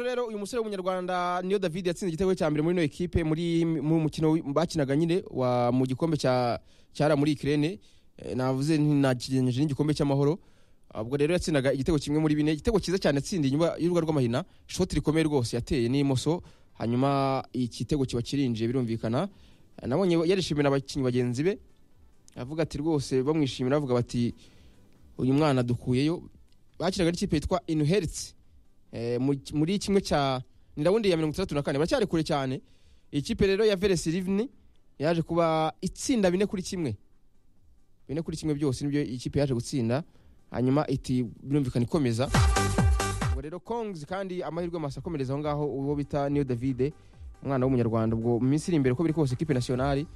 rero uyu musore w'umunyarwanda niyo david yatsinze igitego cya mbere muri ino ekipe muri mu mukino wi- bakinaga nyine wa mu gikombe cya cyara muri ikirere navuze nti nakigeneje n'igikombe cy'amahoro ubwo rero yatsindaga igitego kimwe muri bine igitego cyiza cyane yatsindiye inyuma y'urubuga rw'amahina shoti rikomeye rwose yateye n'imoso hanyuma igitego kiba kirinjiye birumvikana nabonye yarishimira abakinnyi bagenzi be avuga ati rwose bamwishimira bavuga bati uyu mwana dukuyeyo bakinaga n'ikipe yitwa inuheriti muri kimwe cya ni rawundi ya mirongo itandatu na kane baracyari kure cyane iyi kipe rero ya veresi rivini yaje kuba itsinda bine kuri kimwe bine kuri kimwe byose nibyo iyi kipe yaje gutsinda hanyuma iti birumvikana ikomeza ubwo rero kongs kandi amahirwe masa akomereza aho ngaho uwo bita niyo davide umwana w'umunyarwanda ubwo mu minsi iri imbere uko biri kose ekipe nasiyonari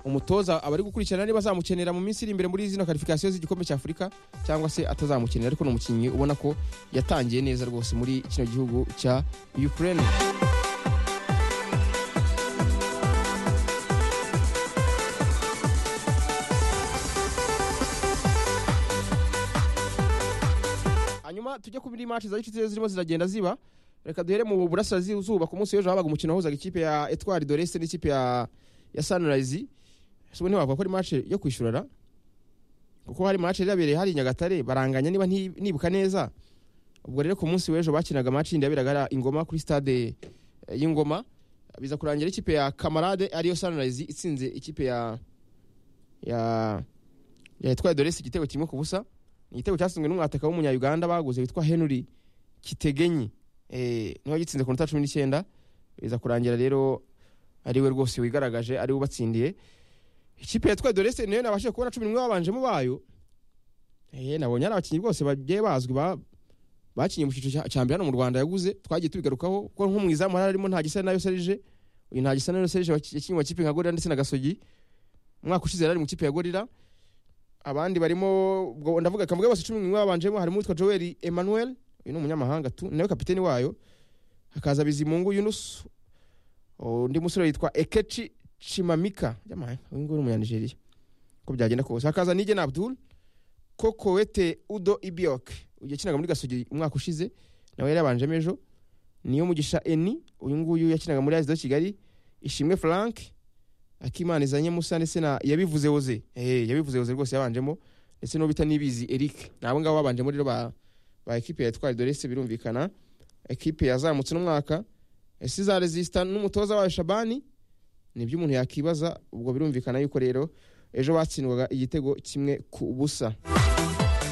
umutoza abari gukurikirana niba azamukenera mu minsi iri imbere muri zino karifikasiyo z'igikombe cya afurika cyangwa se atazamukenera ariko ni umukinnyi ubona ko yatangiye neza rwose muri kino gihugu cya ukraine hanyuma tujye ku bindi match za gicuti zirimo ziragenda ziba reka duhere mu burasirazuba ku munsi w'ejo habaga umukino wahuzaga ikipe ya etwari dorese n'ikipe ya ya sunrise sibo ntiwavuga ko ari match yo kwishyurana kuko hari match yari yabereye hari i nyagatare baranganya niba nti- nibuka neza ubwo rero ku munsi w'ejo bakinaga match yindi yaberaga ari ingoma kuri stade eh, y'ingoma biza kurangira ikipe ya kamarade ariyo sunrise itsinze ikipe ya ya ya etwari dorese igitego kimwe ku busa ni igitego cyatsinzwe n'umwataka w'umunyayuganda baguze witwa henry kitegenyi eh, niho gitsinze ku nota cumi n'icyenda biza kurangira rero ari we rwose wigaragaje ari we ubatsindiye ikipe ya twe dorese niyo nabashije kubona cumi n'umwe babanjemo bayo eh, nabonye ari abakinnyi rwose bagiye bazwi ba bakinnye mu cyiciro cya- cya mbere hano mu rwanda yaguze twagiye tubigarukaho kuko nko mu izamu hari harimo nta gisa nayo serije uyu nta gisa nayo serije yakinnye mu makipe nka gorira ndetse na gasogi umwaka ushize yari ari mu ikipe ya gorira abandi barimo ubwo ndavuga kamwe bose cumi n'umwe babanjemo harimo uwitwa Joel Emmanuel uyu ni umunyamahanga tu nawe kapiteni wayo hakaza Bizimungu Yunus undi musore yitwa Ekechi Chimamika jamaye uyu nguyu ni umunyanigeriya uko byagenda kose hakaza Nigena Abdul Kokowete Udo Ibiok uyu yakinaga muri Gasogi umwaka ushize nawe yari yabanjemo ejo niyo mugisha Eni uyu nguyu yakinaga muri Azido Kigali Ishimwe Frank akimana izanye musa ndetse na yabivuze oze eh yabivuze oze rwose yabanjemo ndetse n'uwo bita nibizi eric nabo ngabo babanjemo rero ba ba ekipe ya twari dorese birumvikana ekipe yazamutse n'umwaka ese za resista n'umutoza wayo shabani nibyo umuntu yakibaza ubwo birumvikana yuko rero ejo batsindwaga igitego kimwe ku busa